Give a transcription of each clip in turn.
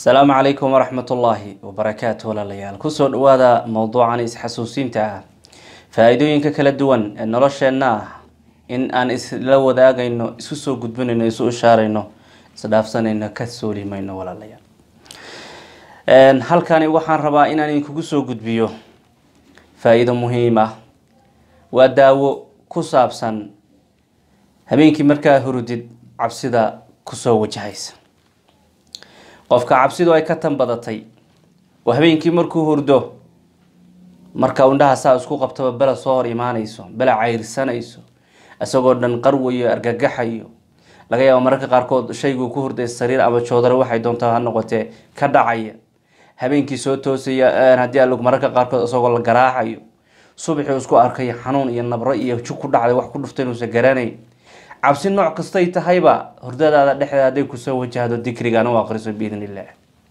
asalaamu calaykum waraxmat ullaahi wabarakaatu walaalayaal kusoo dhawaada mowduucan isxasuusinta ah faa-iidooyinka kala duwan ee nolosheenna ah in aan isla wadaagayno isu soo gudbinayno isu ishaarayno isdhaafsanayno ka soolimayno walaalayaal halkani waxaan rabaa inaan idinkugu soo gudbiyo faa-iido muhiim ah waa daawo ku saabsan habeenkii markaa hurudid cabsida kusoo wajahaysa qofka cabsidu ay ka tan badatay oo habeenkii markuu hurdo marka indhaha saa isku qabtaba bela soo hor imaanayso bela cayrsanayso isagoo dhan qarwayo argagaxayo laga yaabo mararka qaarkood shayguu ku hurday sariir ama joodare waxay doontaa ha noqotee ka dhacaya habeenkii soo toosaya haddii alug mararka qaarkood isagoo la garaacayo subaxii isku arkay xanuun iyo nabro iyo jug ku dhacday wax ku dhuftay inuusan garanayn cabsi nooc kastay tahayba hurdadaada dhexdeeda hadday kusoo wajahdo dikrigan u aqriso biidn illah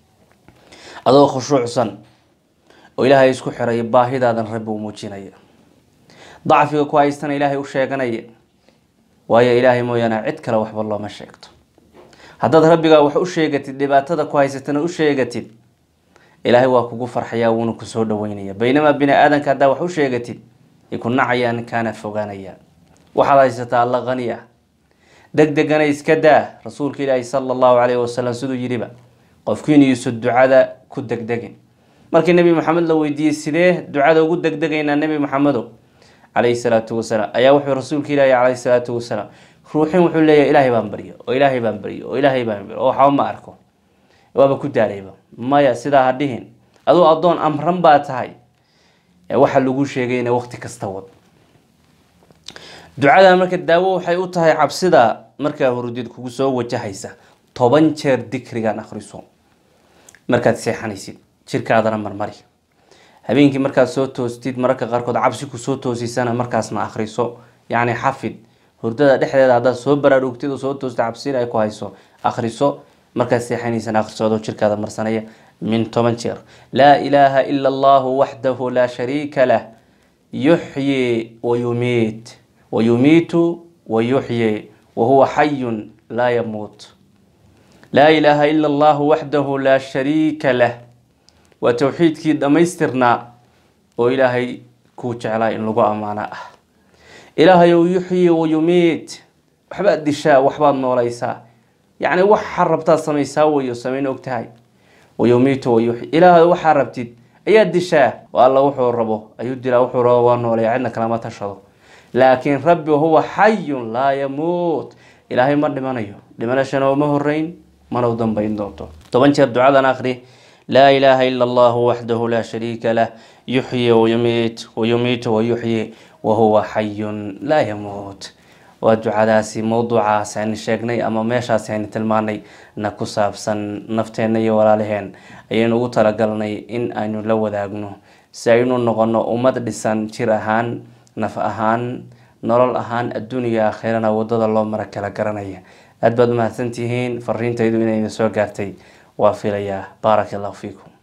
adoo khushuucsan oo ilaahay isku xiray baahidaadan rabbi u muujinaya dacfiga ku haystana ilaahay u sheeganaya waayo ilaahay mooyaane cid kale waxba looma sheegto haddaad rabbigaa wax u sheegatid dhibaatada ku haysatana u sheegatid ilaahay waa kugu farxayaa wuuna kusoo dhaweynaya baynamaa bini aadanka haddaa wax u sheegatid ay ku nacayaan kaana fogaanayaan waxaad haysataa alla qani ah deg degana iska daa rasuulka ilaahi sala allahu calayhi wasalam siduu yidhiba qofkiin iisu ducada ku degdegin markii nebi maxamed la weydiiyey sidee ducada ugu degdegaynaa nebi maxamedo calayhi salaatu wasalaam ayaa wuxuu rasuulka ilaahi calayhi salaatu wasalaam ruuxin wuxuu leeyahay ilaahay baan baryo oo ilaahay baan baryo oo ilaahay baan baryo oo waxba ma arko waaba ku daalayba maya sidaa ha dhihin aduu addoon amran baa tahay waxa lagu sheegay ina waqti kasta wad ducada marka daawo waxay u tahay cabsida markaa hurudid kugu soo wajahaysa toban jeer dikrigan akhriso markaad seexanaysid jirkaadana marmari habeenkii markaad soo toostid mararka qaarkood cabsi kusoo toosisana markaasna akhriso yacni xafid hurdada dhexdeeda haddaad soo baraarugtid oo soo toostid cabsina ay ku hayso akhriso markaad seexanaysana akhriso adoo jirkaada marsanaya min toban jeer laa ilaaha ila allahu waxdahu laa shariika lah yuxyi wayumiit wayumiitu wayuxyi wahuwa xayun laa yamuut laa ilaaha ila allahu waxdahu laa shariika lah waa towxiidkii dhammaystirnaa oo ilaahay kuu jeclaa in lagu ammaano ah ilaahayow yuxyi wayumiit waxbaad dishaa waxbaad noolaysaa yacni waxaa rabtaad samaysaa weyo samayn og tahay wayumiitu wayuxyi ilaahay waxaa rabtid ayaad dishaa oo alla wuxuu rabo ayuu dilaa wuxuu rabo waa noolaya cidna kalama tashado laakiin rabbi huwa xayun laa yamuut ilaahay ma dhimanayo dhimanashana uma horeyn mana u dambayn doonto toban jeer ducadan akri laa ilaaha ila allahu waxdahu laa shariika lah yuxyi wayumiit wayumiitu wayuxyi wahuwa xayun laa yamuut waa ducadaasi mowduucaas aynu sheegnay ama meeshaasi aynu tilmaanay na ku saabsan nafteenna iyo walaalaheen ayaynu ugu talagalnay in aynu la wadaagno si aynu noqono ummad dhisan jir ahaan naf ahaan nolol ahaan adduuniya aakhirana wadada loo mara kala garanaya aada baad umahadsantihiin fariintaydu inay idin soo gaartay waa filayaa baaraka allahu fiikum